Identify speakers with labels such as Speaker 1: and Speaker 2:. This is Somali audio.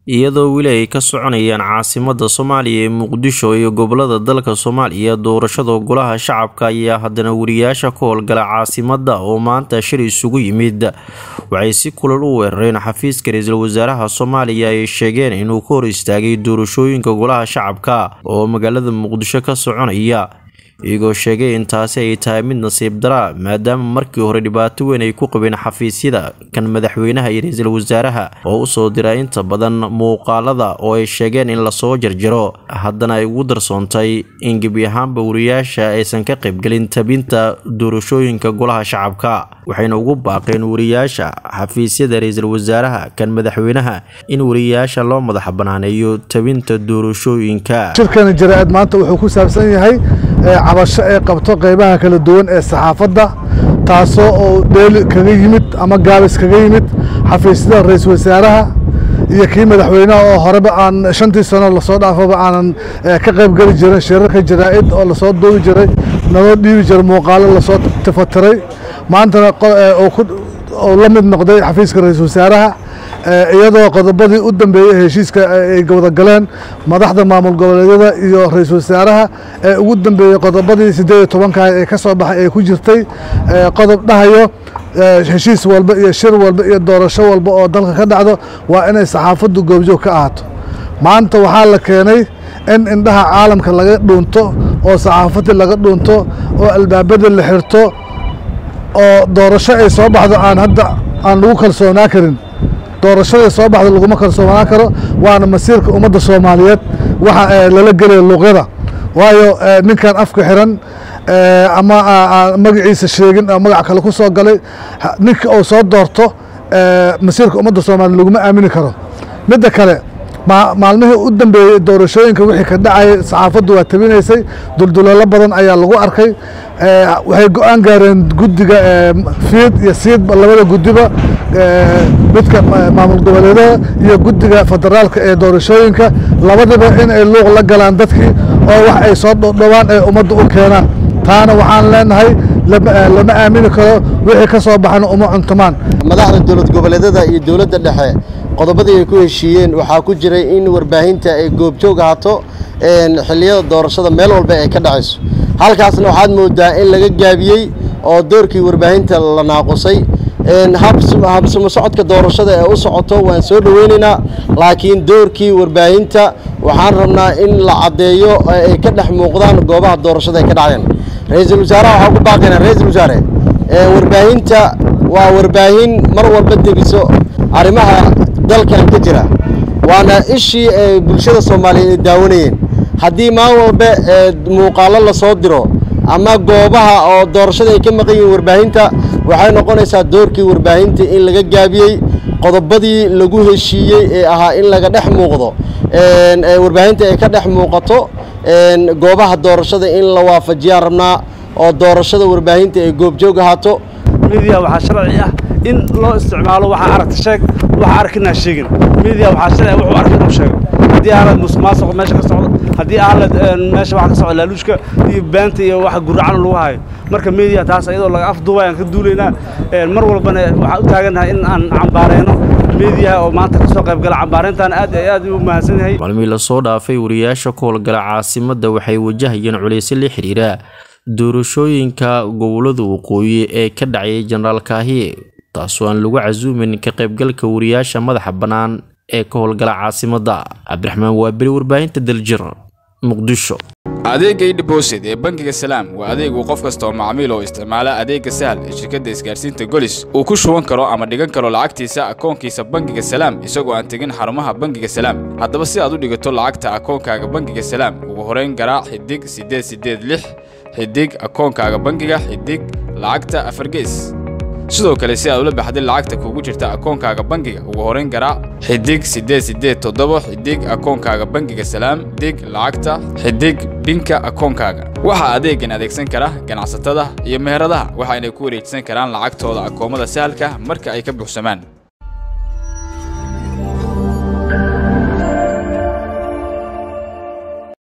Speaker 1: iyadoo weli ay ka soconayaan caasimada soomaaliya ee muqdisho iyo gobolada dalka soomaaliya doorashada golaha shacabka ayaa haddana wariyaasha ka howlgala caasimada oo maanta shir isugu yimid waxay si kulal u weerareen xafiiska ra-iisul wasaaraha soomaaliya ay sheegeen inuu ka hor istaagay doorashooyinka golaha shacabka oo magaalada muqdisho ka soconaya iyagoo sheegay in taasi ay tahay mid nasiib daraa maadaama markii hore dhibaato weyn ay ku qabeen xafiisyada kan madaxweynaha iyo ra-iisul wasaaraha oo usoo dira inta badan muuqaalada oo ay sheegeen in lasoo jarjaro haddana ay ugu darsoontay in gebi ahaanba wariyaasha aysan ka qaybgelin tabinta doorashooyinka golaha shacabka waxayna ugu baaqeen wariyaasha xafiisyada ra-iisul wasaaraha kan madaxweynaha in wariyaasha loo madax banaaneeyo tabinta doorashooyinka
Speaker 2: shirkani jaraa'id maanta wuxuu ku saabsan yahay cabasho ay qabto qaybaha kala duwan ee saxaafadda taasoo oo dheeli kaga yimid ama gaabis kaga yimid xafiisyada ra-iisul wasaaraha iyo kii madaxweynaha oo horeba aan shantii sano lasoo dhaafaba aanan ka qayb geli jirin shirarka jaraa'id oo lasoo duubi jiray naloo dhiibi jiray muuqaalo lasoo tifatiray maantana oo la mid noqday xafiiska ra-iisul wasaaraha iyadoo qodobadii u dambeeyey heshiiska ay wadagaleen madaxda maamul goboleedyada iyo ra-iisul wasaaraha ee ugu dambeeyey qodobadii siddeed iyo tobanka ee ka soo baxay ay ku jirtay qodob dhahayo heshiis walba iyo shir walba iyo doorasho walba oo dalka ka dhacdo waa inay saxaafaddu goobjoog ka ahaato maanta waxaa la keenay in indhaha caalamka laga dhuunto oo saxaafadii laga dhuunto oo albaabada la xirto oo doorasho ay soo baxdo aan hadda aan lagu kalsoonaa karin doorashada soo baxda laguma kalsoonaan karo waana masiirka ummadda soomaaliyeed waxa lala gelaya luuqyada waayo ninkan afka xiran ama magaciisa sheegin oo magac kale ku soo galay ninka uu soo doorto masiirka ummadda soomaaliya laguma aamini karo midda kale maalmihii u dambeeyey doorashooyinka wixii ka dhacayay saxaafaddu waa tabinaysay dulduleelo badan ayaa lagu arkay waxay go-aan gaareen guddiga fiid iyo siidba labada guddiba midka maamul goboleedaha iyo guddiga federaalka ee doorashooyinka labadiba in ay luuq la galaan dadkii oo wax ay soo dhodhowaan ay ummadda u keenaan taana waxaan leenahay lama aamini karo wixii ka soo baxana uma cuntamaan
Speaker 3: madaxda dowlad goboleedyada iyo dowladda dhexe qodobadii ay ku heshiiyeen waxaa ku jiray in warbaahinta ay goobjoog ahaato xilliyada doorashada meel walba ay ka dhacayso halkaasna waxaad moodaa in laga gaabiyey oo doorkii warbaahinta la naaqusay habsamo socodka doorashada ee u socoto waan soo dhoweynaynaa laakiin doorkii warbaahinta waxaan rabnaa in la caddeeyo ay ka dhex muuqdaan goobaha doorashada ay ka dhacayaan ra-iisul wasaaraha waxaan ku baaqaynaa ra-iisul wasaare warbaahinta waa warbaahin mar walba degiso arrimaha dalkan ka jira waana ishii ay bulshada soomaaliyeed ay daawanayeen haddii maalin walba muuqaalo lasoo diro ama goobaha oo doorashada ay ka maqan yihiin warbaahinta waxay noqonaysaa doorkii warbaahinta in laga gaabiyey qodobadii lagu heshiiyey ee ahaa in laga dhex muuqdo warbaahinta ay ka dhex muuqato goobaha doorashada in la waafajiyaan rabnaa oo doorashada warbaahinta ay goobjoog ahaato
Speaker 4: midiya waxaa sharci ah in loo isticmaalo waxaa aragta sheeg waxa arkinaa sheegin midiya waxaa sharci wuxuu arkin u sheego haddii aalad musuqmaasuq meesha ka socdo haddii aalad meesha waxa ka socdo laaluushka iyo beenta iyo waxa guracan lagu hayo marka media taas iyadoo laga afduubay aan ka duulaynaa mar walbana waxaan u taagannahay in aan cambaareyno mediyaha oo maanta kasoo qaybgala cambaareyntan aad iyo aad u mahadsan yahay
Speaker 1: maalmihii lasoo dhaafay wariyaasha ka howlgala caasimada waxay wajahayeen culeysyo la xiriira doorashooyinka gobolada waqooyi ee ka dhacayay jenaraal kaahiye taasoo aan lagu casuumin ka qaybgalka wariyaasha madaxa bannaan ee ka howlgala caasimada cabdiraxmaan waaberi warbaahinta daljir muqdisho
Speaker 5: adeegga idhibosid ee bangiga salaam waa adeeg uu qof kasta oo macmiil oo isticmaala adeegga sahal ee shirkadda isgaarsiinta golis uu ku shuban karo ama dhigan karo lacagtiisa akoonkiisa bangiga salaam isagoo aan tegin xarumaha bangiga salaam haddaba si aad u dhigato lacagta akoonkaaga bangiga salaam ugu horayn garaac xidig siddeed siddeed lix xidig akoonkaaga bangiga xidig lacagta afargees sidoo kale si aad ula baxday lacagta kugu jirta akoonkaaga bangiga ugu horayn garaac xidig siddeed siddeed toddoba xidig akoonkaaga bangiga salaam xidig lacagta xidig binka akoonkaaga waxaa adeegan adeegsan kara ganacsatada iyo meheradaha waxayna ku wareejisan karaan lacagtooda akoomada sahalka marka ay ka buuxsamaan